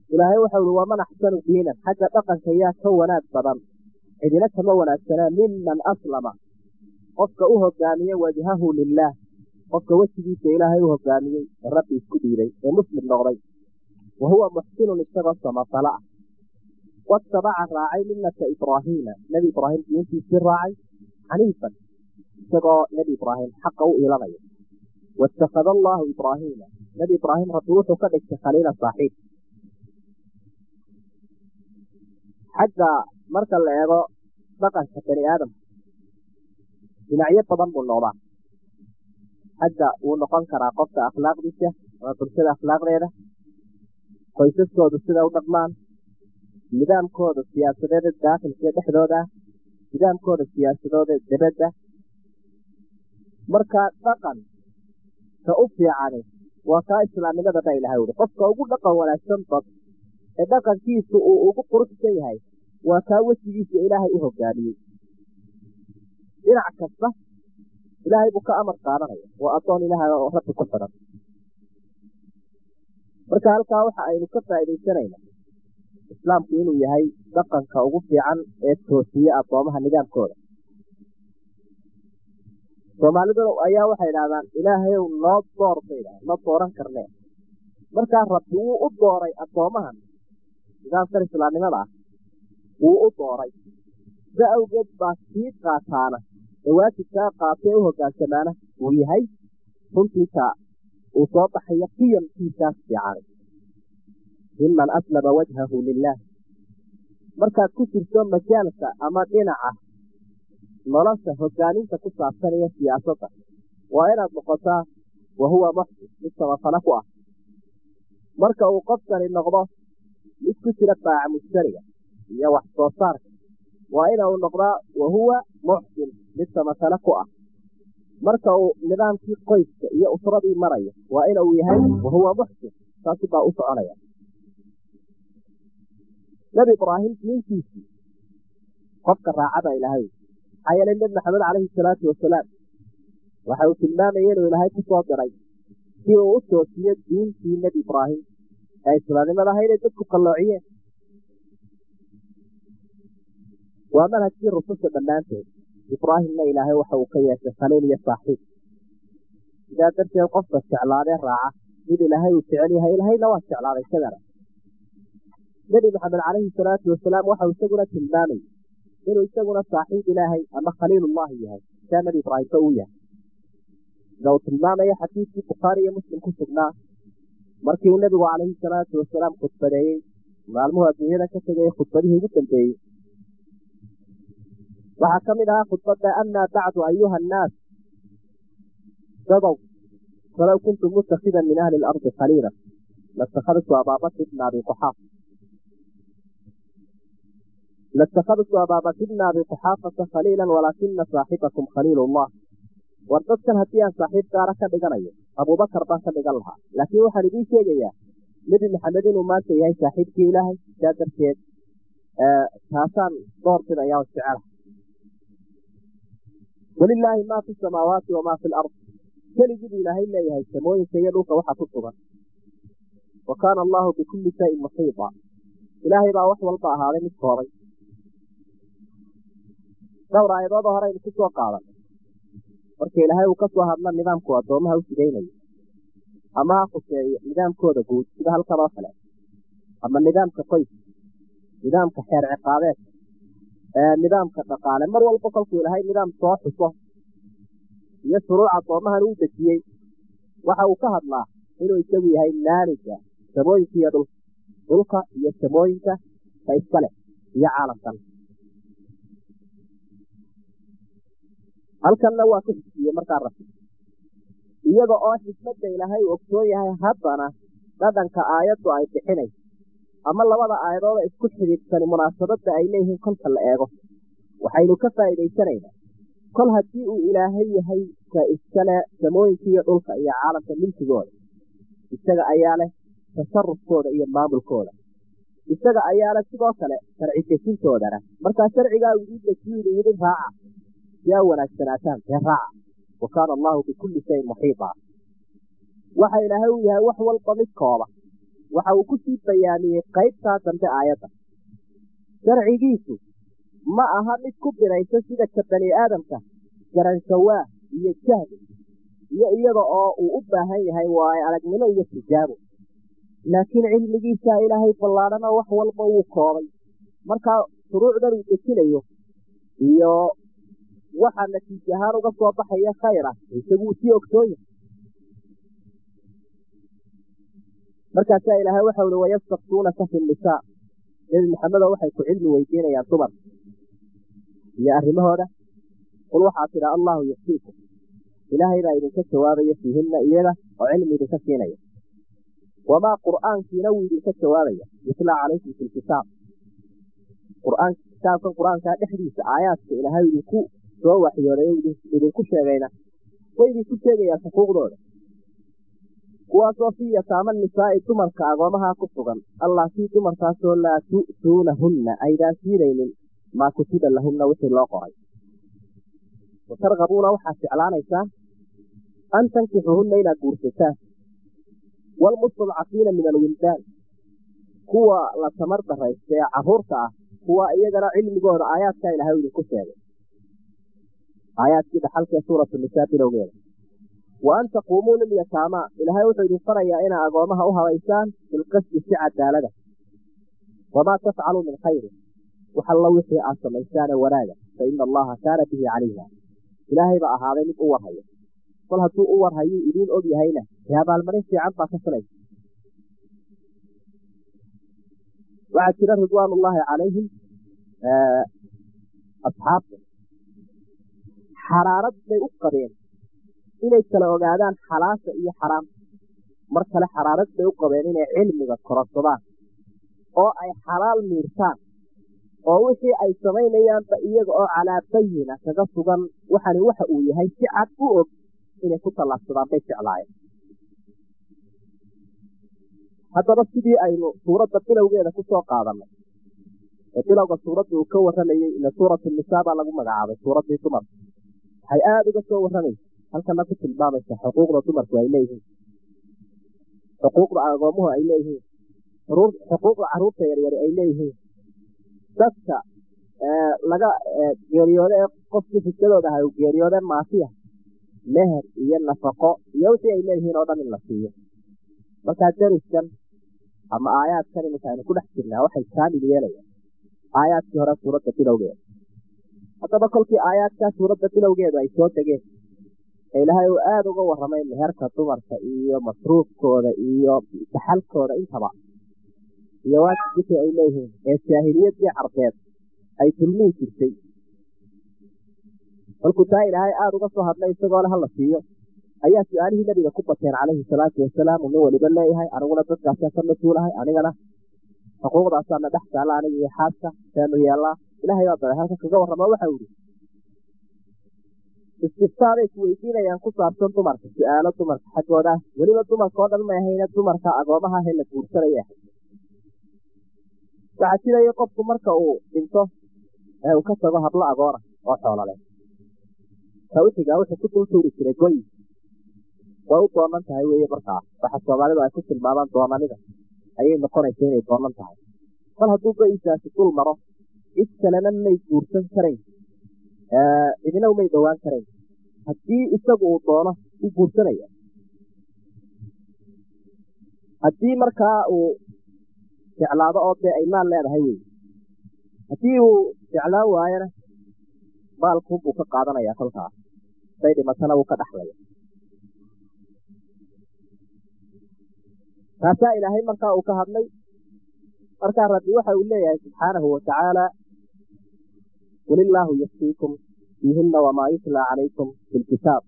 ilaahay waxau uhi waman axsanu diinan xagga dhaqanka yaa ka wanaag badan cidina kama wanaagsanaa miman aslama qofka u hogaamiye wajhahu lilaah qofka wejigiisa ilaahay u hogaamiyey ee rabbi isku dhiibay ee muslim noqday wa huwa muxsinun isagoo samafala ah watabaca raacay millata ibraahiima nebi ibraahim diintiisii raacay xaniifan isagoo nebi ibraahim xaqa u iilanaya waittakhada allaahu ibraahiima nebi ibraahim rabbi wuxuu ka dhigtay khaliila saaxiib xagga marka la eego dhaqanka bani aadamka dhinacyo badan buu noqdaa xagga wuu noqon karaa qofka akhlaaqdiisa ama bulshada akhlaaqdeeda qoysaskoodu sida u dhaqmaan nidaamkooda siyaasadeeda daakilkee dhexdooda ah nidaamkooda siyaasadooda debadda marka dhaqan ka u fiicani waa kaa islaamnimada ba ilahay uri qofka ugu dhaqan wanaagsan bad ee dhaqankiisu uu ugu quruxsan yahay waa kaa wejigiisa ilaahay u hogaamiyey dhinac kasta ilaahay buu ka amar qaadanaya waa addoon ilaahay oo rabbi ku xidhan marka halkaa waxa aynu ka faa'iidaysanayna islaamku inuu yahay dhaqanka ugu fiican ee toosiye addoomaha nidaamkooda soomaalidu ayaa waxay idhahdaan ilaahayow noo door bay idhahdaan ma dooran karnee markaa rabbi wuu u dooray addoomahan nidaamkan islaamnimada ah wuu u dooray sida awgeed baa sii qaataana ee waajibkaa qaatay u hogaansamaana uu yahay runtiisa uu soo baxayo qiyamkiisaas fiicanay miman aslama wajhahu lilaah markaad ku jirto majaalka ama dhinaca nolosha hogaaninta ku saabsanaya siyaasadda waa inaad noqotaa wa huwa muxsin mid samafale ku ah marka uu qofkani noqdo mid ku jira baaca mushtariga iyo wax soo saarka waa ina uu noqdaa wa huwa muxsin mid samafale ku ah marka uu nidaamkii qoyska iyo usradii marayo waa ina uu yahay wa huwa muxsin saasi baa u soconaya nebi ibraahim diintiisii qofka raacada ilaahay maxaa yeelay nebi maxamed calayhi salaatu wasalaam waxa uu tilmaamayay inuu ilaahay ku soo diray si uu u toosiyo diintii nebi ibraahim ee islaamnimada ahayd ay dadku qalloociyeen waa manhajkii rususha dhammaanteed ibraahimna ilaahay waxa uu ka yeeshay khaliil iyo saaxiib sidaa darteed qofka jeclaadee raaca mid ilaahay uu jecel yahay ilaahayna waa jeclaaday isagana nebi maxamed calayhi salaatu wasalaam waxau isaguna tilmaamayy inuu isaguna saaxiib ilaahay ama khaliilullahi yahay sidaa nebi ibraahimba uu yahay sida uu tilmaamaya xadiidkii bukhaari iyo muslim ku sugnaa markii uu nebigu calayhi salaatu wasalaam khudbadeeyey maalmuhu adduunyada ka tegay khudbadihii ugu dambeeyey waxaa ka mid ahaa khudbadda amaa bacdu ayuha annaas dadow falow kuntu mutakhidan min ahli ilardi khaliila latakhadtu abaabakr ibna abi quxaaf latakhadtu abaabakr ibna abi quxaafata khaliila walaakina saaxibakum khaliil ullah war dadkan haddii aan saaxiib gaara ka dhiganayo abuubakar baan ka dhigan lahaa laakiin waxaan idiin sheegayaa nebi maxamed inuu maanta yahay saaxiibkii ilaahay sidaa darteed taasaan doorbidaya jecela walilaahi maa fi samaawaati wamaa fi lard keligii buu ilaahay leeyahay samooyinka iyo dhulka waxa ku sugan wa kaana allaahu bikulli shayin muxiita ilaahay baa wax walba ahaaday mid koobay dhowr aayadooda hore aynu ku soo qaadan marka ilaahay uu ka soo hadla nidaamku addoomaha u sigaynayo ama ha khuseeyo nidaamkooda guud sida halkan oo kale ama nidaamka qoys nidaamka xeer ciqaabeed nidaamka dhaqaale mar walba kolkuu ilaahay nidaam soo xuso iyo shuruuc addoomahan uu dejiyey waxa uu ka hadlaa inuu isagu yahay maaliga samooyinka iyo dhulka dhulka iyo samooyinka ka iska leh iyo caalamkan halkanna waa ku xisiyey markaa rabbi iyada oo xikmadda ilaahay uu ogsoon yahay haddana dhadhanka aayaddu ay bixinayso ama labada aayadooda isku xidhiidhsani munaasabadda ay leeyihiin kolka la eego waxaynu ka faa'iidaysanaynaa kol haddii uu ilaahay yahay ka iskale samooyinka iyo dhulka iyo caalamka milkigooda isaga ayaa leh tasarufkooda iyo maamulkooda isaga ayaa leh sidoo kale sharci dejintoodana markaa sharcigaa uu ii dejiyidu yidhi raaca si aa wanaagsanaataan dee raaca wa kaana allaahu bikulli shayin muxiita waxa ilaahay uu yahay wax walba mid kooba waxa uu kusii bayaamiyey qaybtaa dambe aayadda sharcigiisu ma aha mid ku biraysa sida ka bani aadamka garanshawaah iyo jahli iyo iyada oo uu u baahan yahay waayo aragnimo iyo tijaabo laakiin cilmigiisa ilaahay ballaadhana wax walba wuu koobay markaa shuruucdan uu dejinayo iyo waxa natiij ahaan uga soo baxaya khayr ah isaguu sii ogsoon yahay markaasaa ilaahay waxa uhi wayastaktuunaka fi nisaa nebi maxamedo waxay ku cilmi weydiinayaan dumar iyo arrimahooda qul waxaa tidha allahu yuftiikum ilaahay baa idinka jawaabaya fiihinna iyada oo cilmi idinka siinaya wamaa qur'aankiina wuu idinka jawaabaya yutlaa calaykum fi lkitaab qur'aan kitaabkan qur-aankaa dhexdiisa aayaadka ilaahay idinku soo waxyooday idinku sheegayna way idinku sheegayaan xuquuqdooda kuwaasoo fii yataama nisaa'i dumarka agoomahaa ku sugan allaasii dumarkaasoo laa tu'tuunahunna aydaan siinaynin maa kutiba lahunna wixii loo qoray wa targabuuna waxaad jeclaanaysaan an tankixuhunna inaad guursataan waalmustadcafiina min alwildaan kuwa la tamar daraysta ee carruurta ah kuwa iyagana cilmigooda aayaadkaa ilahay idinku sheegay aayaadkii dhaxalkee suuratu nisaa bilowgeeda wa an taquumuu lilyataamaa ilaahay wuxuu idin farayaa inaa agoomaha u habaysaan bilqasdi si cadaalada wamaa tafcaluu min khayrin wax alla wixii aad samaysaane wanaaga fa ina allaha kaana bihi caliima ilaahay baa ahaaday mid u warhaya kol hadduu u warhayuu idiin og yahayna dee abaalmarin fiican baa ka filaysa waxaa jira ridwaan ullaahi calayhim asxaabta xaraarad bay u qabeen inay kala ogaadaan xalaasha iyo xaraamta mar kale xaraarad bay u qabeen inay cilmiga kororsadaan oo ay xalaal miirtaan oo wixii ay samaynayaanba iyaga oo calaa bayina kaga sugan waxani waxa uu yahay si cad u og inay ku tallaabsadaan bay jeclaayeen haddaba sidii aynu suuradda bilowgeeda ku soo qaadannay ee bilowga suuradda uu ka warramayey ila suuratu nisaa baa lagu magacaabay suuraddii dumarka waxay aada uga soo warramaysa halkana ku tilmaamaysa xuquuqda dumarku ay leeyihiin xuquuqda agoomuhu ay leeyihiin xuquuqda carruurta yaryari ay leeyihiin dadka laga geeriyoode ee qofkii fiskadooda aha u geeriyoode maasiya meher iyo nafaqo iyo wixii ay leeyihiin oo dhan in la siiyo markaa dariskan ama aayaadkan iminka aynu ku dhex jirnaa waxay kaamil yeelayaan aayaadkii hore suuradda bilowgeeda haddaba kolkii aayaadkaa suuradda bilowgeedu ay soo degeen ee ilaahay uu aada uga warramay meherka dumarka iyo masruufkooda iyo dhaxalkooda intaba iyo waajibkii ay leeyihiin ee jaahiliyaddii carbeed ay dulmihi jirtay kolkuu taa ilaahay aada uga soo hadlay isagoo le hala siiyo ayaa su-aalihii nabiga ku bateen calayhi salaatu wasalaam uu nin waliba leeyahay aniguna dadkaasaan ka mas-uulahay anigana xuquuqdaasaana dhex taalla aniga iyo xaaska seenu yeellaa ilaahay baa daray halka kaga warramo waxau ihi istiftaabay ku weydiinayaan ku saabsan dumarka su-aalo dumarka xaggooda weliba dumarka oo dhan may ahayne dumarka agoomaha he la guursanaya ahay waxaa jiraya qofku marka uu dhinto ee uu ka tago hablo agoora oo xoolale tawxiga wuxuu ku dul tuuri jiray goyi way u doonan tahay weeye markaa waxa soomaalidu ay ku tilmaamaan doonanida ayay noqonaysa inay doonan tahay kol hadduu goyisaasi dul maro cid kalena may guursan karayn cidina umay dhowaan karayn haddii isagu uu doono u guursanaya haddii markaa uu jeclaado oo dee ay maal leedahay wey haddii uu jeclaan waayona maalkuunbuu ka qaadanayaa kolkaas say dhimatana wuu ka dhaxlaya taasaa ilaahay markaa uu ka hadlay markaa rabbi waxa uu leeyahay subxaanahu watacaala qul illaahu yaftiikum fiihinna wamaa yutlaa calaykum fi lkitaab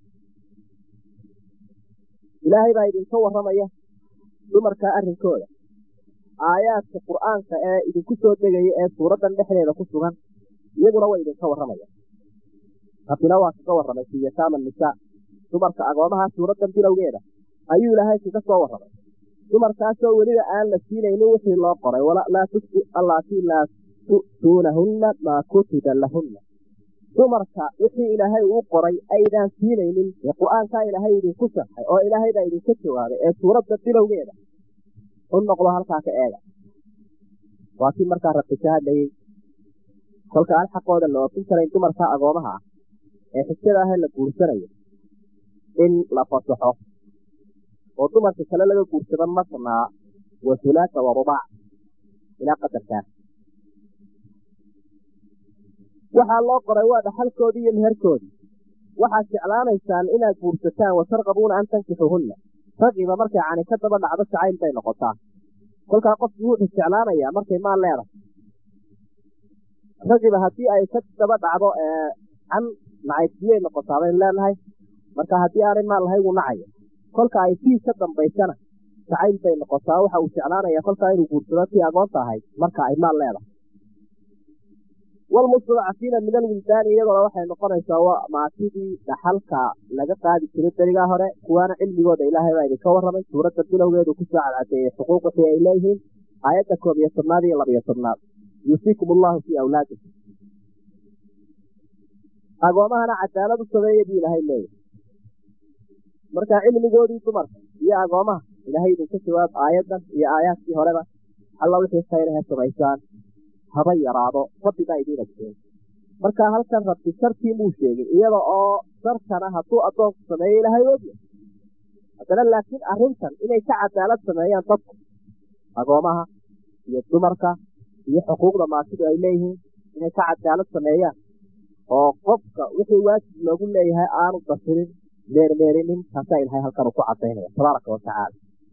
ilaahay baa idinka warramaya dumarkaa arrinkooda aayaadka qur'aanka ee idinku soo degaya ee suuraddan dhexdeeda ku sugan iyaguna way idinka warramaya rabbina waa kaga warramay fii yataama nisaa dumarka agoomaha suuraddan bilowgeeda ayuu ilaahay kaga soo warramay dumarkaasoo weliba aan la siinaynin wixii loo qoray allaatii laa tu'tuunahunna maa kutiba lahunna dumarka wixii ilaahay uu qoray aydaan siinaynin ee qur-aankaa ilaahay idinku sharxay oo ilaahay baa idinka jawaabay ee suuradda bilowgeeda u noqdo halkaa ka eega waa kii markaa rabbi ka hadlayey kolka aan xaqooda la oofin karayn dumarka agoomaha ah ee xigtada ah la guursanayo in la fasaxo oo dumarka kale laga guursado masnaa wa hulaasa wa rubaac ilaa qadarkaa waxaa loo qoray waa dhaxalkoodii iyo meherkoodii waxaad jeclaanaysaan inaad guursataan wa tarqabuuna an tankixuhunna ragiba markay cani ka daba dhacdo jacayl bay noqotaa kolkaa qofku wuxuu jeclaanayaa markay maal leedahay ragiba haddii ay ka daba dhacdo can nacaybsiyay noqotaa baynu leenahay marka haddii aanay maal lahay wuu nacaya kolka ay tii ka dambaysana jacayl bay noqotaa waxa uu jeclaanaya kolkaa inuu guursado tii agoonta ahayd marka ay maal leedahay walmustadcafiina min alwildaani iyadoona waxay noqonaysaa waa maatidii dhaxalka laga qaadi jiray berigaa hore kuwaana cilmigooda ilaahay baa idinka warramay suuradda bilowgeedu kusoo cadcadeeyey xuquuq wixii ay leeyihiin aayadda koob iyo tobnaad iyo labiyo tobnaad yuusiikum allahu fii awlaadikum agoomahana cadaalad u sameeya buu ilaahay leeyahy marka cilmigoodii dumarka iyo agoomaha ilaahay idinka jawaab aayaddan iyo aayaadkii horeba alla wixii khayrahe samaysaan haba yaraado rabbigaa idiin agteen marka halkan rabbi sharkii muu sheegin iyada oo sharkana hadduu addoonku sameeyo ilaahay ogya haddana laakiin arrintan inay ka cadaalad sameeyaan dadku agoomaha iyo dumarka iyo xuquuqda maatidu ay leeyihiin inay ka cadaalad sameeyaan oo qofka wixii waajib loogu leeyahay aanu dasirin meermeerinin taasaa ilahay halkan uu ku cadaynaya tabaaraka watacaala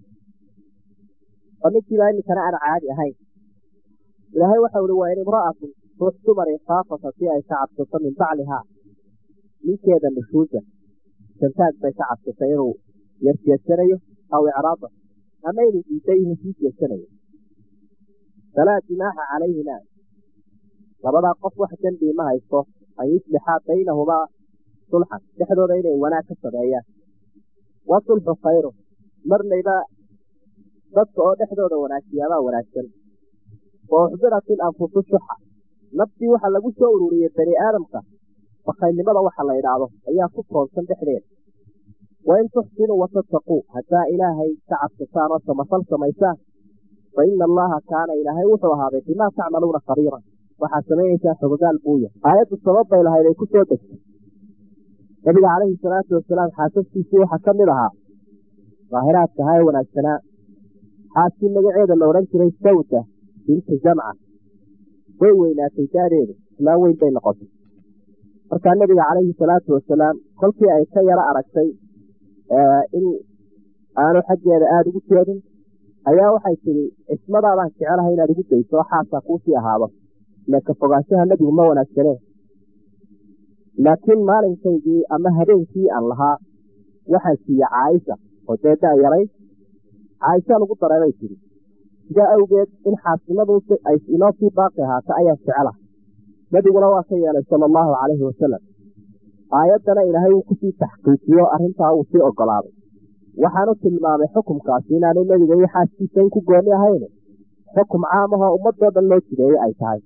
oo ninkiibaa iminkana aan caadi ahayn ilaahay waxau ihi waa in imra'atun ruux dumari khaafat haddii ay ka cabsato min baclihaa ninkeeda nushuusa santaag bay ka cabsatay inuu yarjeedsanayo aw icraada ama inuu diiday inuu sii jeedsanayo falaa jinaaxa calayhima labadaa qof wax dembii ma haysto an yuslixaa baynahumaa sulxan dhexdooda inay wanaag ka sameeyaan wa sulxu khayru marnayba dadka oo dhexdooda wanaajiyaabaa wanaagsan wa uxdirat ilanfusu shuxa naftii waxaa lagu soo ururiyey bani aadamka bakaylnimada waxa la idhaahdo ayaa ku toonsan dhexdeeda wa in tuxsinuu watattaquu haddaa ilaahay ka cabsataan oo samafal samaysaan fa ina allaha kaana ilaahay wuxuu ahaaday bimaa tacmaluuna khabiiran waxaad samaynaysaa xogogaal buuya aayaddu sabab bay lahayd ay ku soo degtay nabiga calayhi salaatu wasalaam xaasaskiisii waxaa ka mid ahaa daahiraadka ahaa ee wanaagsanaa xaaskii magaceeda la odhan jiray sawda binti jamca way weynaatay daadeedu islaan weyn bay noqotay markaa nebiga calayhi salaatu wasalaam kolkii ay ka yaro aragtay in aanu xaggeeda aada ugu jeedin ayaa waxay tidhi cismadaadaan jecelahay inaad igu dayso oo xaasaa kuusii ahaado ile ka fogaanshaha nebigu ma wanaagsaneen laakiin maalinkaygii ama habeenkii aan lahaa waxaan siiye caaisha oo dee daa yaray caaisha lagu dareebay tidhi sidaa awgeed in xaasnimadu ay inoo sii baaqi ahaata ayaan jecela nebiguna waa ka yeelay sala allahu calayhi wasalam aayaddana ilaahay wuu kusii taxqiijiyo arrintaa wuu sii ogolaaday waxaanu tilmaamay xukumkaasi inaanu nebiga iyo xaaskiisa in ku gooni ahayne xukum caamahoo ummadoo dhan loo jideeyey ay tahay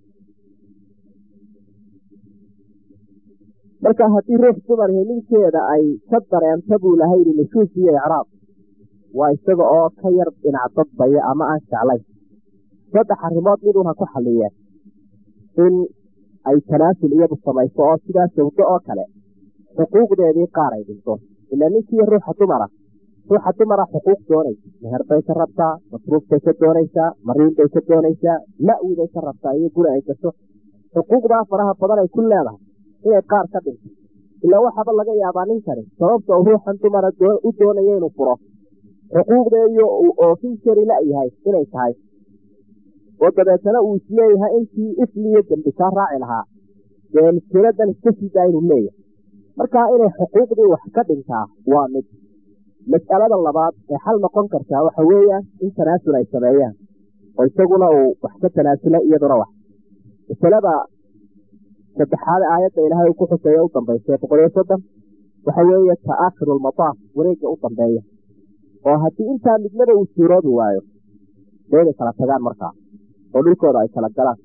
marka haddii ruux dumarhi ninkeeda ay ka dareento buu lahay yidhi nushuus iyo icraab waa isaga oo ka yar dhinac dadbaya ama aan jeclayn saddex arrimood midun ha ku xalliyeen in ay tanaasul iyadu samayso oo sidaa sawdo oo kale xuquuqdeedii qaar ay dhinto ila ninkiiyo ruuxa dumara ruuxa dumara xuquuq doonaysa meher bay ka rabtaa masruuf bay ka doonaysaa mariin bay ka doonaysaa ma'wi bay ka rabtaa iyo guri ay gasho xuquuqdaa faraha badan ay ku leedahay inay qaar ka dhinto ilaa waxaaba laga yaabaa ninkani sababta uu ruuxan dumara u doonaya inuu furo xuquuqdeediyo uu oofin kari la'yahay inay tahay oo dabeetana uu isleeyahay intii isliyo dembi kaa raaci lahaa dee miskiinadan iska siidaa inuu leeyahay markaa inay xuquuqdii wax ka dhintaa waa mid mas'alada labaad ee xal noqon kartaa waxa weeyaan in tanaasul ay sameeyaan oo isaguna uu wax ka tanaasula iyaduna wax masalada saddexaad aayadda ilaahay uu ku xuseeye u dambaysa boqol iyo soddon waxa weeye ta'akhiru lmataaf wareegga u dambeeya oo haddii intaa midnaba uu suuroobi waayo dee inay kala tagaan markaa oo dhulkooda ay kala galaan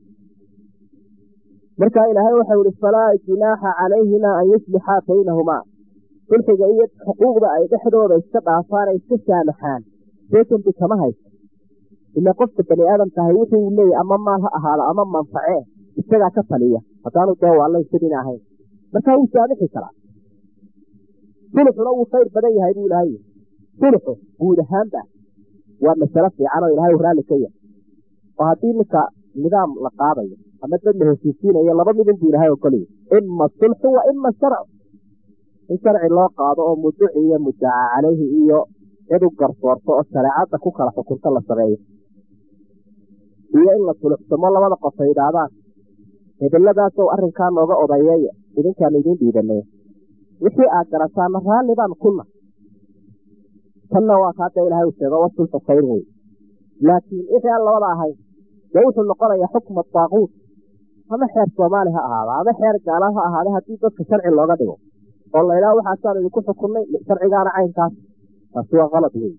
markaa ilaahay waxau ihi falaa junaaxa calayhima an yuslixaa baynahumaa sulxiga iyo xuquuqda ay dhexdooda iska dhaafaan ay iska saamaxaan see dembi kama haysto ila qofka bani aadamkahay wuxuu uu leeyahy ama maal ha ahaado ama manface isagaa ka taliya haddaanu dee waalla isadin ahayn markaa wuu saamixi karaa sulxuna wuu khayr badan yahay buu ilahay sulxu guud ahaanba waa masalo fiican oo ilahay raalli ka yahay oo haddii ninka nidaam la qaadayo ama dad la heshiisiinayo laba midin buu ilahay ogolaya ima sulxu wa ima sharcu in sharci loo qaado oo muduci iyo muddaca caleyhi iyo cid u garsoorto oo shareecadda ku kala xukunto la sameeyo iyo in la suluxsamo labada qof ay idhaahdaan hebelladaasow arrinkaa nooga odayeeya idinkaanu idiin dhiibanay wixii aad garataana raalli baan kuna tanna waa kaada ilahay u sheego wasulxu khayr wey laakiin wixii aan labada ahayn dee wuxuu noqonayaa xukma daaquut ama xeer soomaali ha ahaada ama xeer gaala ha ahaada haddii dadka sharci looga dhigo oo la idhaha waxaasaan idinku xukunnay sharcigaana caynkaas taasi waa qalad wey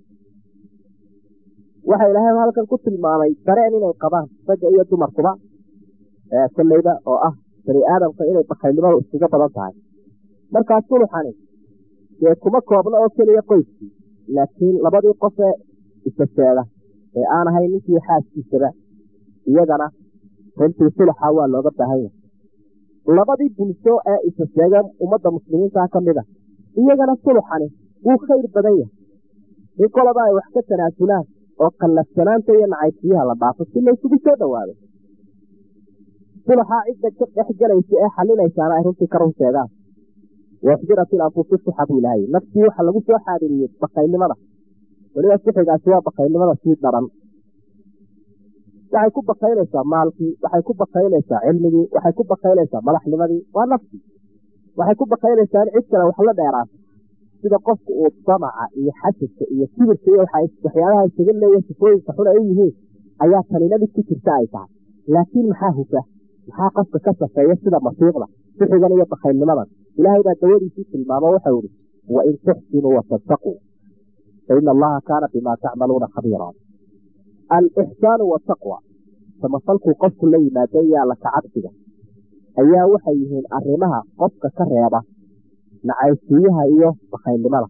waxa ilaahay halkan ku tilmaamay dareen inay qabaan ragga iyo dumarkuba kolleyda oo ah bani aadamka inay bakaylnimadu iskaga badan tahay markaa suluxani dee kuma koobna oo keliya qoyskii laakiin labadii qofee isaseeda ee aan ahayn ninkii xaaskiisaba iyagana runtii suluxa waa looga baahan yahay labadii bulsho ee isaseega ummadda muslimiintaa ka mid a iyagana suluxani wuu khayr badan yahay in kolaba ay wax ka tanaasulaan oo qallafsanaanta iyo nacaybsiyaha la dhaafo si laysugu soo dhowaado suluxaa cidda ka dhex gelaysa ee xalinaysaana ay runtii ka run sheegaan waxdirat ilanfusu suxa buu ilahay naftii waxa lagu soo xaadiriyey bakaynimada weliba sixigaasi waa bakaynimada sii daran waxay ku bakaynaysaa maalkii waxay ku bakaynaysaa cilmigii waxay ku bakaynaysaa madaxnimadii waa naftii waxay ku bakaynaysaa in cid kale wax la dheeraato sida qofku uu damaca iyo xasidka iyo kibirka iyo waxyaabaha isaga leeya sifooyinka xun ay u yihiin ayaa tanina mid ku jirta ay tahay laakiin maxaa hufa maxaa qofka ka safeeya sida masiiqda sixigan iyo bakaylnimadan ilaahay baa dawadiisii tilmaamo waxau ihi wain tuxsinuu watataquu faina allaha kaana bimaa tacmaluuna khabiira alixsaanu wataqwa samafalkuu qofku la yimaada iyo alla kacabsiga ayaa waxay yihiin arrimaha qofka ka reeba nacaysiiyaha iyo bakaylnimada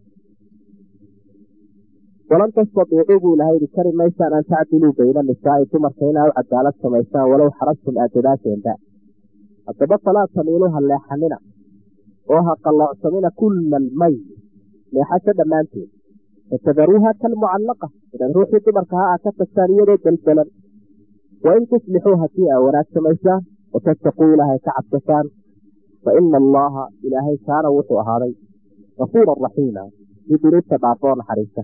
walan tastadiicuu buu ilahay ihi kari maysaan an tacdiluu bayna nisaa'i dumarka inaa u cadaalad samaysaan walow xarastum aad dadaasheenba haddaba falaa tamiiluu ha leexanina oo ha qalloocsamina kulla almayl leexasho dhammaanteed fatadaruuha kalmucallaqa inaad ruuxii dumarka ha aa ka tagtaan iyadoo deldelan wain tuslixuu haddii aa wanaag samaysaan watattaquu ilaahay ka cabsataan fa ina allaha ilaahay kaana wuxuu ahaaday gafuuran raxiima mid dunuubta dhaafoo naxariista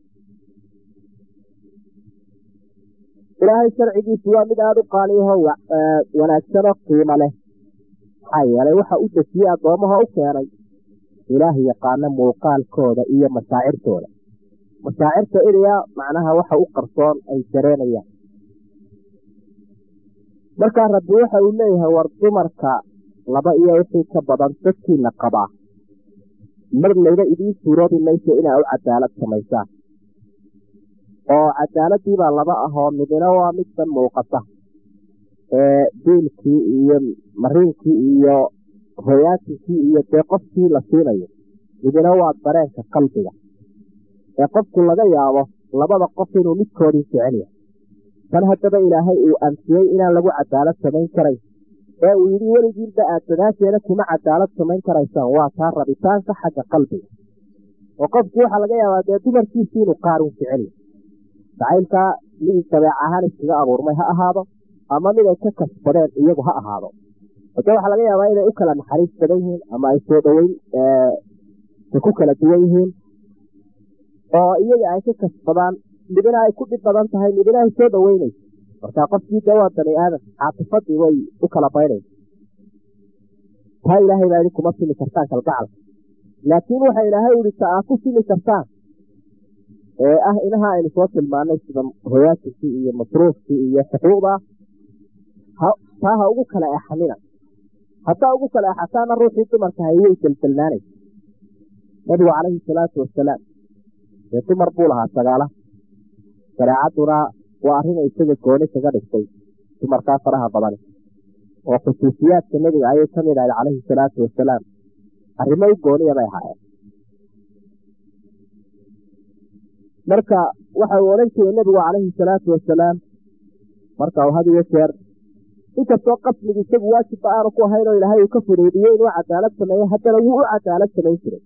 ilaahay sharcigiisu waa mid aada u qaaliyaho wanaagsanoo qiimo leh maxaa yeelay waxa u dejiyey addoomaha u keenay ilaah yaqaano muuqaalkooda iyo mashaacirtooda mashaacirta iriyaa macnaha waxa u qarsoon ay dareenayaan markaa rabbi waxa uu leeyahay war dumarka laba iyo wixii ka badan dadkiina qabaa mar layba idiin suuroobi mayso inaa u cadaalad samaysaan oo cadaaladiibaa laba ahoo midina waa middan muuqata ee diilkii iyo mariinkii iyo hoyaatinkii iyo dee qofkii la siinayo midina waa dareenka qalbiga ee qofku laga yaabo labada qof inuu midkoodii jecel yahay tan haddaba ilaahay uu anfiyey inaan lagu cadaalad samayn karayn ee uu yidhi weligiinba aad dadaasheeda kuma cadaalad samayn karaysaan waa taa rabitaanka xagga qalbiga oo qofku waxaa laga yaabaa dee dumarkiisii inuu qaarun jecel yahay jacaylkaa mid dabeec ahaan iskaga abuurmay ha ahaado ama mid ay ka kasbadeen iyagu ha ahaado ode waxaa laga yaabaa inay u kala naxariis badan yihiin ama ay soo dhoweyn ay ku kala duwan yihiin oo iyaga ay ka kasbadaan midina ay ku dhib badan tahay midina ay soo dhoweynayso markaa qofkii dee waa bani aadam caatifadii way u kala baynaysa taa ilaahay baa idin kuma simi kartaan kalgacalka laakiin waxa ilaahay uhi ta aa ku simi kartaan ee ah inaha aynu soo tilmaanay sida hoyaatinkii iyo masruufkii iyo xuquuqda taa ha ugu kala exanina haddaa ugu kala exataana ruuxii dumarka hayway deldelnaanaysa nabigu calayhi salaatu wasalaam dee dumar buu lahaa sagaala shareecadduna waa arrin isaga gooni kaga dhigtay dumarkaa faraha badani oo khusuusiyaadka nebiga ayay ka mid ahayd calayhi salaatu wasalaam arrimo u gooniya bay ahaayeen marka waxa uu odhan jiray nebigu calayhi salaatu wasalaam marka uu had iyo jeer inkastoo qasligu isagu waajibba aanu ku ahayn oo ilaahay uu ka fudeydiyey inuu cadaalad sameeyo haddana wuu u cadaalad samayn jiray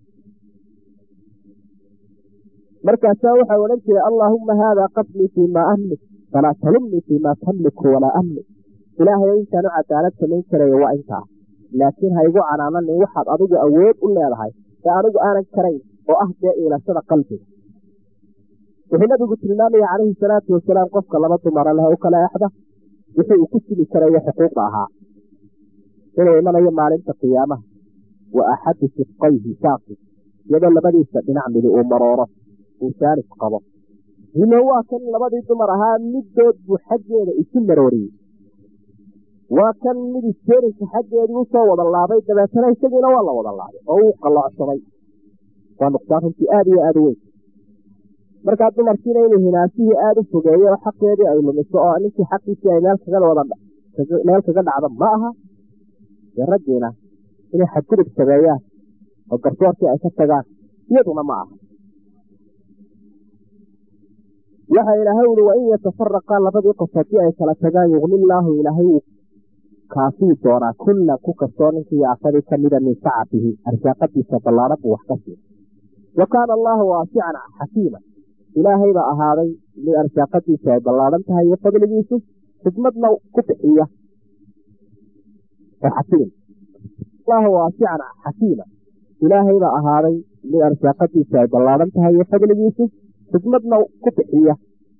markaasaa waxau odhan jiray allaahumma haadaa qaslii fii maa amlik falaa talumnii fii maa tamliku walaa amlik ilaahayo intaan u cadaalad samayn karayo waa intaa laakiin ha igu canaananin waxaad adigu awood u leedahay ee anigu aanan karayn oo ah dee iilashada qalbiga wuxuu nabigu tilmaamaya calayhi salaatu wasalaam qofka laba dumara leh u kala exda wixii uu ku sili karayo xuquuqda ahaa inuu imanayo maalinta qiyaamaha wa axadu sifqayhi saaqi iyadoo labadiisa dhinac midi uu marooro uu saalis qabo himo waa kan labadii dumar ahaa middood buu xaggeeda isu marooriyey waa kan mid isteerinka xaggeedii usoo wada laabay dabeetana isagiina waa la wada laabay oo uu qalloocsaday waa nuqsaan runtii aada iyo aada u weyn markaa dumarkiina inuu hinaasihii aada u fogeeyo oo xaqeedii ay lumiso oo ninkii xaqiisii ay meel kaga wada meel kaga dhacdo ma aha dee raggiina inay xadgudub sameeyaan oo garsoorkii ay ka tagaan iyaduna ma aha waxa ilaahay uli wain yatafaraqaa labadii qof haddii ay kala tagaan yugnillaahu ilaahay uu kaafii doonaa kulla ku kastoo ninkii afadii kamida min sacatihi arsaaqadiisa ballaadhan buu wax ka siiya wa kaana allaahu waasican xakiima ilaahay baa ahaaday mid arsaaqadiisu ay ballaadhan tahay iyo fadligiisu xikmadna ku bixiya oo xakiim allahu waasican xakiima ilaahay baa ahaaday mid arsaaqadiisu ay ballaadhan tahay iyo fadligiisu xikmadna ku bixiya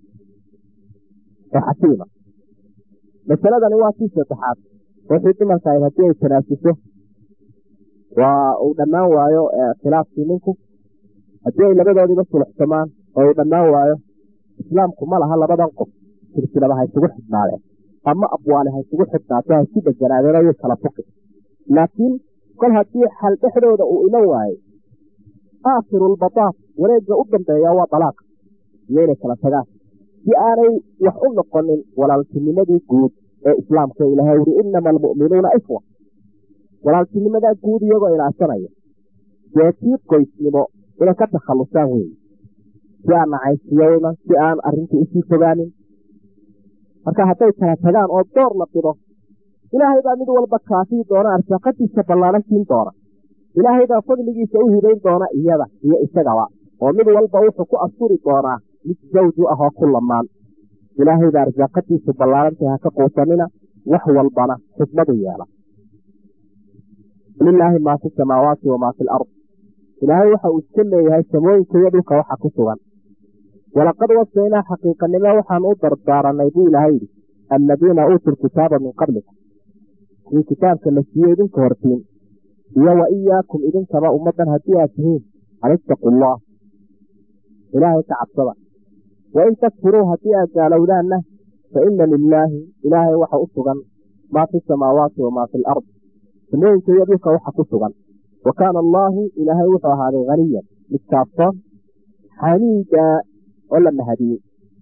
oo xakiima masaladani waa kii saddexaad ruuxii dumarka ayd haddii ay tanaasiso waa uu dhammaan waayo khilaafkii ninku haddii ay labadoodiiba suluxsamaan oo uu dhammaan waayo islaamku ma laha labadan qof silsilada ha isugu xidhnaadeen ama abwaale ha isugu xidhnaato ha isku deganaadeen ayay kala fuqi laakiin kol haddii xal dhexdooda uu iman waayo aakhirulbataaf wareegga u dambeeya waa dalaaqa iyo inay kala tagaan si aanay wax u noqonin walaaltinimadii guud ee islaamka ilahay uri inama almu'minuuna ifwa walaaltinimadaa guud iyagoo ilaashanaya dee tii qoysnimo inay ka takhallusaan weeye si aan nacaysiyo iman si aan arrintii usii fogaanin marka hadday kala tagaan oo door la dhido ilaahay baa mid walba kaafii doona arsaaqadiisa ballaanan siin doona ilaahay baa fadligiisa u hibayn doona iyada iyo isagaba oo mid walba wuxuu ku asturi doonaa mid zawju ah oo ku lamaan ilaahay baa arsaaqadiisu ballaarantay ha ka quusanina wax walbana xikmadu yeela lilaahi maa fi samaawaati wamaa fi lard ilaahay waxa uu iska leeyahay samooyinka iyo dhulka waxa ku sugan walaqad wasaynaa xaqiiqanimo waxaan u dardaaranay buu ilaahay yidhi alladiina uutuu lkitaaba min qablikum kuwii kitaabka la siiyey idinka hortiin iyo wa iyaakum idinkaba ummaddan haddii aad tihiin an ittaqu allah ilaahay ka cabsada wain takfuruu haddii aad gaalowdaanna fa ina lilaahi ilaahay waxa u sugan maa fi samaawaati wamaa fi alard samooyinka iyo dhulka waxa ku sugan wa kaana allaahu ilaahay wuxuu ahaaday haniyan mid kaafsoon xamiida oo la mahadiyey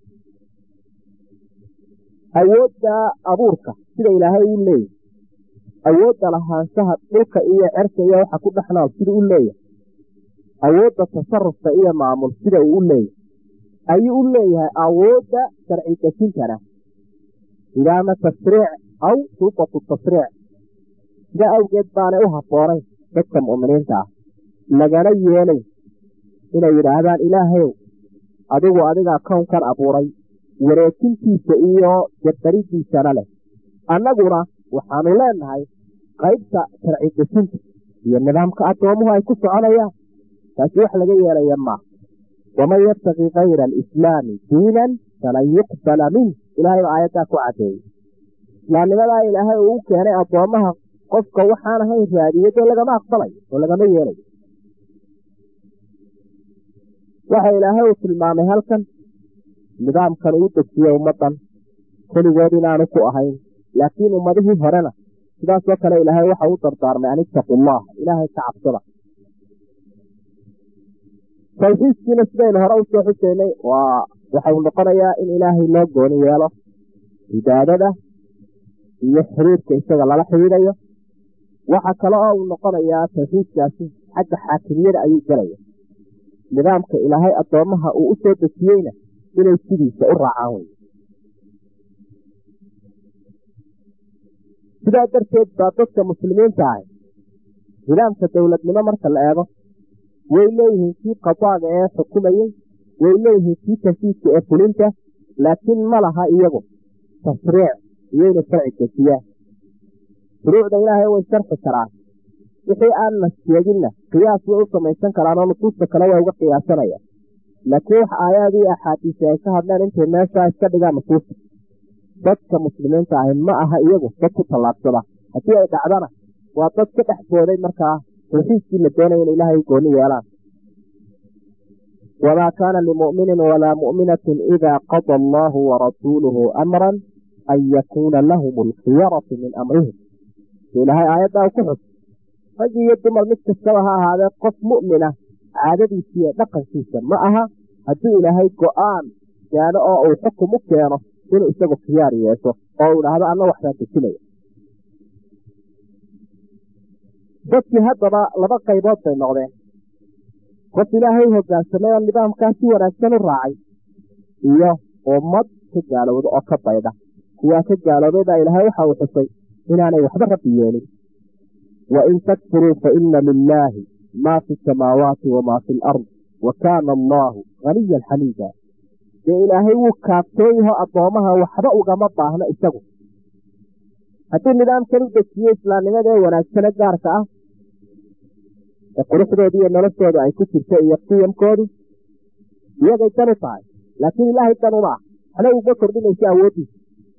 awoodda abuurka sida ilaahay uu leeyahy awoodda lahaanshaha dhulka iyo cerka iyo waxa ku dhexnool sida u leeyahay awoodda tasarufka iyo maamul sida uu u leeyahay ayuu u leeyahay awoodda sharci dejintana idaama tashriic aw suubatu tashriic sidaa awgeed baanay u habboonayn dadka mu'miniinta ah lagana yeelay inay yidhaahdaan ilaahayow adigu adigaa kownkan abuuray wareejintiisa iyo jabaridiisana leh annaguna waxaanu leenahay qaybta sharci dejinta iyo nidaamka addoomuhu ay ku soconayaan taasi wax laga yeelaya maaha waman yabtaqi kayra alislaami diinan falan yuqbala minh ilaahay baa aayaddaa ku caddeeyey islaamnimadaa ilaahay uu u keenay addoommaha qofka waxaan ahayn raadiyay dee lagama aqbalayo oo lagama yeelayo waxa ilaahay uu tilmaamay halkan nidaamkan uu dejiyey ummaddan keligood inaanu ku ahayn laakiin ummadihii horena sidaasoo kale ilaahay waxa u dardaarmay an ittaqu allah ilaahay ka cabsada tawxiidkiina sidaynu hore usoo xuseynay waa waxau noqonayaa in ilaahay loo gooni yeelo cibaadada iyo xiriirka isaga lala xidhiidayo waxa kale oo uu noqonayaa tawxiidkaasi xagga xaakimiyada ayuu gelaya nidaamka ilaahay addoommaha uu u soo dejiyeyna inay sidiisa u raacaan wey sidaa darteed baa dadka muslimiinta ahi nidaamka dowladnimo marka la eego way leeyihiin kii qadaaga ee xukumayey way leeyihiin kii tanfiidka ee fulinta laakiin ma laha iyagu tashriic iyayna sharci dejiyaan shuruucda ilaahay way sharxi karaan wixii aan la sheeginna qiyaas way u samaysan karaan oo nusuusta kale way uga qiyaasanayaan laakiin wax aayaadii axaadiisi ay ka hadleen intay meeshaa iska dhigaan nusuusta dadka muslimiinta ahi ma aha iyagu dad ku tallaabsada haddii ay dhacdana waa dad ka dhex booday markaa tawxiidkii la doonaya in ilaahay gooni yeelaan wamaa kaana limu'minin walaa mu'minatin idaa qada allaahu warasuuluhu amran an yakuuna lahum alkhiyaratu min amrihim ilaahay aayaddaa ku xus rag iyo dumar mid kastaba ha ahaadee qof mu'mina caadadiisa iyo dhaqankiisa ma aha hadduu ilaahay go'aan gaano oo uu xukum u keeno inuu isagu khiyaar yeesho oo uu idhaahdo anna waxbaan dejinaya dadkii haddaba laba qaybood bay noqdeen qof ilaahay hogaansamay oo nidaamkaa si wanaagsan u raacay iyo ummad ka gaalowda oo ka baydha kuwaa ka gaaloobay baa ilaahay waxa uu xusay inaanay waxba rabbi yeelin wain takfuruu faina lilaahi maa fi samaawaati wamaa fi alard wa kaana allaahu haniyan xamiida dee ilaahay wuu kaaftoon yaho addoommaha waxba ugama baahno isagu haddii nidaamkan u dejiyo islaamnimada ee wanaagsane gaarka ah ee quruxdooda iyo noloshooda ay ku jirto iyo qiyamkoodu iyagay dan u tahay laakiin ilaahay dan uma ah waxna uguma kordhinayso awooddiisa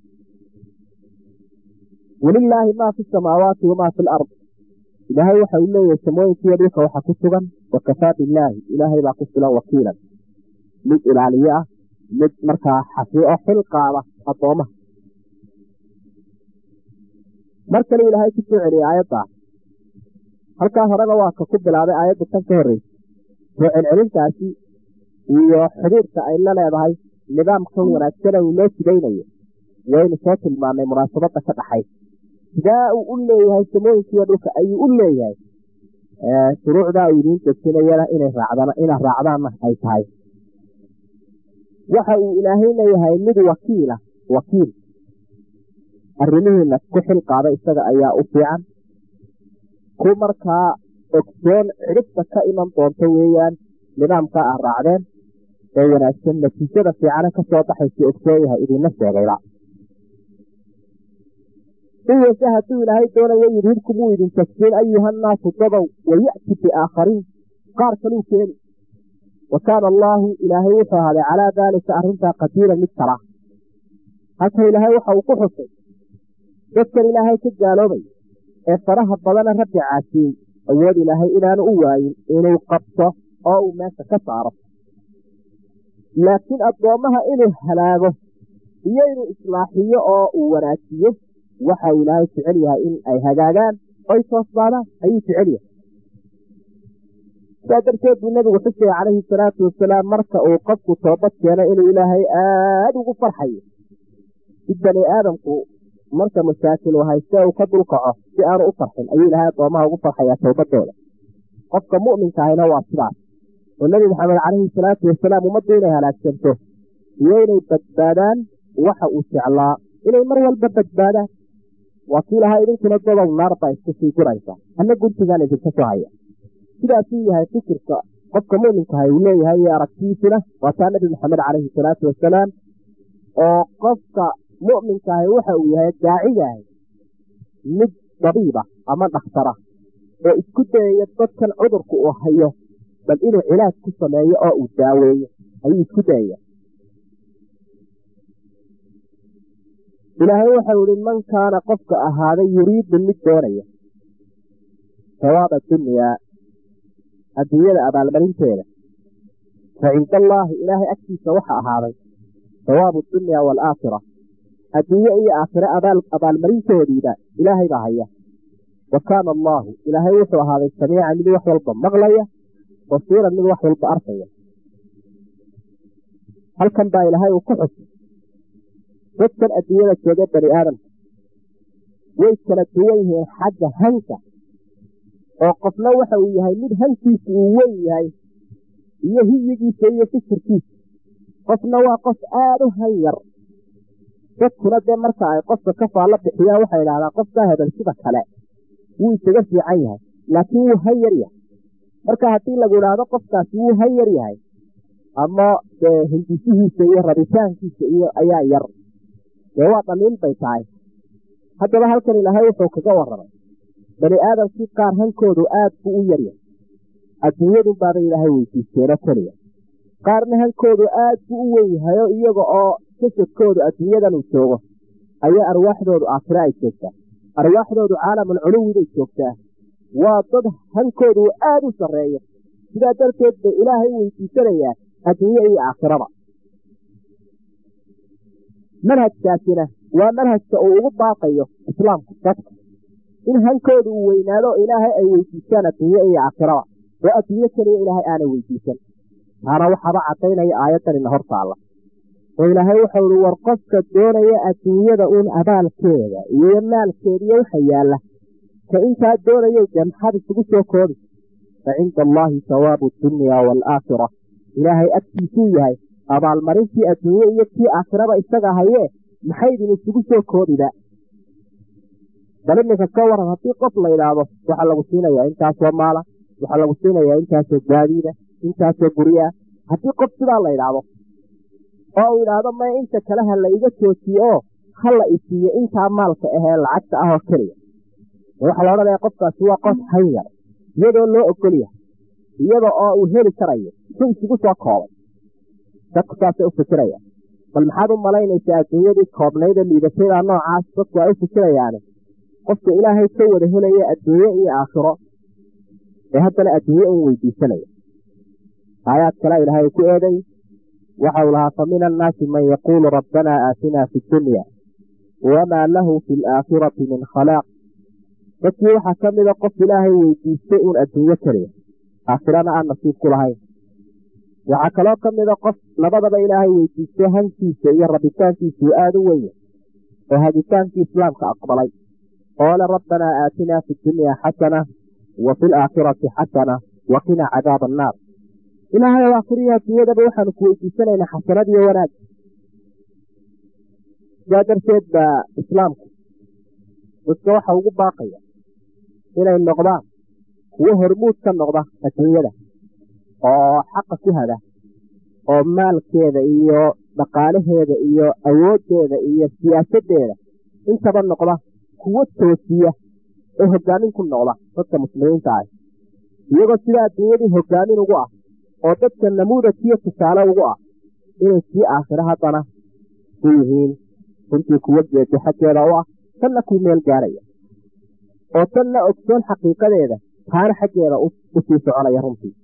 walilaahi maa fi samaawaati wamaa fi alard ilaahay waxa uu leeyahay samooyinkiiyo dhulka waxa ku sugan wakafaa billaahi ilaahay baa ku filan wakiilan mid ilaaliye ah mid markaa xafiyo oo xil qaada addoommaha mar kale ilaahay ku soo celiyay aayaddaa halkaa horeba waa ka ku bilaabay aayadda tan ka horreysa soo celcelintaasi iyo xidhiirka ay la leedahay nidaamkan wanaagsana uu loo jidaynayo waynu soo tilmaanay munaasabadda ka dhaxay sidaa uu u leeyahay samooyinkiiyo dhulka ayuu u leeyahay shuruucdaa uu idiin dejinayana inay raacdaan inaad raacdaanna ay tahay waxa uu ilaahayna yahay mid wakiila wakiil arrimihiina ku xil qaada isaga ayaa u fiican ku markaa ogsoon cidhibta ka iman doonta weeyaan nidaamkaa aad raacdeen ee wanaagsan natiijada fiicane ka soo baxaysa ogsoon yahay idinla sheegayba siwase hadduu ilaahay doonayo yidhibkum wuu idin tagsiin ayuhannaasu dadow waya'ti biaakhariin qaar kaluu keeni wa kaana allaahu ilaahay wuxuu ahaaday calaa daalika arrintaa qadiiran mid kala halka ilaahay waxa uu ku xusay dadkan ilaahay ka gaaloobay ee faraha badana rabbi caasiyey awood ilaahay inaanu u waayin inuu qabto oo uu meesha ka saaro laakiin addoommaha inuu halaago iyo inuu islaaxiyo oo uu wanaajiyo waxa uu ilaahay jecel yahay in ay hagaagaan oy toosbaadaan ayuu jecel yahay sidaa darteed buu nebigu xusaya calayhi salaatu wasalaam marka uu qofku toobad keeno inuu ilaahay aada ugu farxayo si bani aadamku marka masaakilu hayste uu ka dulkaco si aanu u farxin ayuu ilaahay addoomaha ugu farxayaa towbadooda qofka mu'minka ahina waa sidaas oo nebi maxamed calayhi salaatu wasalaam ummaddu inay halaagsanto iyo inay badbaadaan waxa uu jeclaa inay mar walba badbaadaan waa kii lahaa idinkuna godow naar baa isku sii guraysa anna guntigaan idinka soo haya sidaasuu yahay fikirka qofka mu'minkaha uu leeyahay iyo aragtiisuna waa taa nebi maxamed calayhi salaatu wasalaam oo qofka mu'minkaahi waxa uu yahay daacigaah mid dabiiba ama dhakhtara oo isku dayaya dadkan cudurka uu hayo bal inuu cilaaj ku sameeyo oo uu daaweeyo ayuu isku dayaya ilaahay waxau ihi man kaana qofka ahaaday yuriidu mid doonaya sawaaba dunyaa adduunyada abaalmarinteeda fa cinda allaahi ilaahay agtiisa waxa ahaaday sawaabu dunyaa waalaakhira adduunye iyo aakhire abaalmarintoodiiba ilaahay baa haya wa kaana allaahu ilaahay wuxuu ahaaday samiican mid wax walba maqlaya basiiran mid wax walba arkaya halkan baa ilaahay uu ku xusay dadkan adduunyada jooga bani aadamka way kala duwan yihiin xagga hanka oo qofna waxa uu yahay mid hankiisu uu weyn yahay iyo hiyigiisa iyo fikirkiisa qofna waa qof aada u hanyar dadkuna dee marka ay qofka ka faallo bixiyaan waxay idhahdaa qofkaa hebel sida kale wuu isaga fiican yahay laakiin wuu hanyar yahay marka haddii lagu idhaahdo qofkaasi wuu hanyar yahay ama dee hindisihiisa iyo rabitaankiisa iyo ayaa yar dee waa dhaliil bay tahay haddaba halkan ilaahay wuxuu kaga warramay bani aadamkii qaar hankoodu aad buu u yaryahay adduunyadun baabay ilaahay weydiisteeno keliya qaarna hankoodu aad buu u weyn yahayo iyaga oo jasadkoodu adduunyadan uu joogo ayaa arwaaxdoodu aakhire ay joogtaa arwaaxdoodu caalamul culuwi bay joogtaa waa dad hankoodu aada u sarreeyo sidaa darteed bay ilaahay u weydiisanayaa adduunye iyo aakhiraba manhajkaasina waa manhajka uu ugu baaqayo islaamku dadka in hankoodu uu weynaado ilaahay ay weydiistaan adduunye iyo aakhiraba oo adduunye keliya ilaahay aanay weydiisan taana waxaaba caddaynaya aayaddan ina hor taalla oo ilaahay wuxuu ihi war qofka doonaya adduunyada uun abaalkeeda iyo maalkeediyo waxa yaalla ka intaa doonayay dee maxaad isugu soo koobi fa cinda allaahi sawaabu dunya waalaakhira ilaahay agtiisuu yahay abaalmarintii adduunye iyo tii aakhiraba isaga hayee maxaydin isugu soo koobiba bal iminka ka waran haddii qof la idhaahdo waxaa lagu siinayaa intaasoo maala waxaa lagu siinayaa intaasoo gaadiida intaasoo guryaa haddii qof sidaa la idhaahdo oo uu idhaahdo maya inta kale ha la iga joojiyo oo ha la isiiyo intaa maalka ahee lacagta ah oo keliya waxaa la odhanaya qofkaasi waa qof hanyar iyadoo loo ogol yahay iyada oo uu heli karayo su isugu soo koobay dadku saasay u fikiraya bal maxaad u malaynaysaa adduunyadii koobnaydee liidatayda noocaas dadku ay u fikirayaani qofka ilaahay ka wada helaya adduunye iyo aakhiro ee haddana adduunye un weydiisanaya aayaad kale ilaahay ku eeday waxau lahaa fa min annaasi man yaquulu rabbanaa aatinaa fi dunya wamaa lahu fi alaakhirati min khalaaq dadkii waxaa ka mida qof ilaahay weydiistay uun adduunyo keliya aakhirana aan nasiib ku lahayn waxaa kaloo ka mida qof labadaba ilaahay weydiistay hankiisa iyo rabitaankiisuu aada u wenya oo hagitaankii islaamka aqbalay oo le rabbanaa aatinaa fi dunyaa xasana wa fi alaakhirati xasana wa qina cadaaba annaar ilaahay oo aakhiriya adduunyadaba waxaanu ku weydiisanaynaa xasanadiyo wanaag sidaa darteed baa islaamku dadka waxa ugu baaqaya inay noqdaan kuwo hormuud ka noqda adduunyada oo xaqa ku hada oo maalkeeda iyo dhaqaalaheeda iyo awooddeeda iyo siyaasaddeeda intaba noqda kuwo toosiya oo hogaamin ku noqda dadka muslimiinta ah iyagoo sidaa adduunyadii hogaamin ugu ah oo dadka namuudajkiyo tusaale ugu ah inay sii aakhiro haddana u yihiin runtii kuwo geedi xaggeeda u ah tanna kuu meel gaaraya oo tanna ogsoon xaqiiqadeeda taana xaggeeda u sii soconaya runtii